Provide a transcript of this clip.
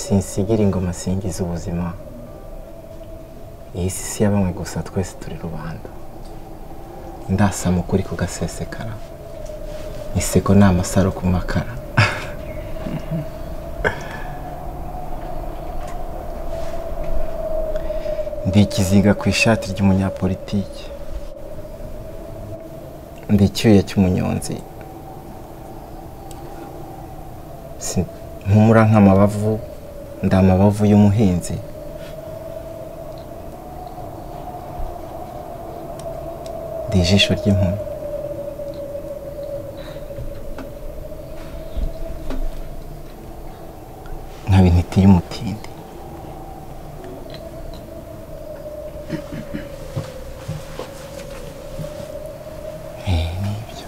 sinsigira ingoma singiza ubuzima iyi si si ya bamwe gusa twese turi rubanda ndasama ukuri kugasesekara iseko ni amasaro ku makara ndi ikiziga ku ishati ry'umunyapolitiki ndi icyuya cy'umunyonzi Si- mpumura nk'amabavu ndi amabavu y'umuhinzi ndi ijisho ry'impumyi nkaba intiti y'umutindi Eh, nibyo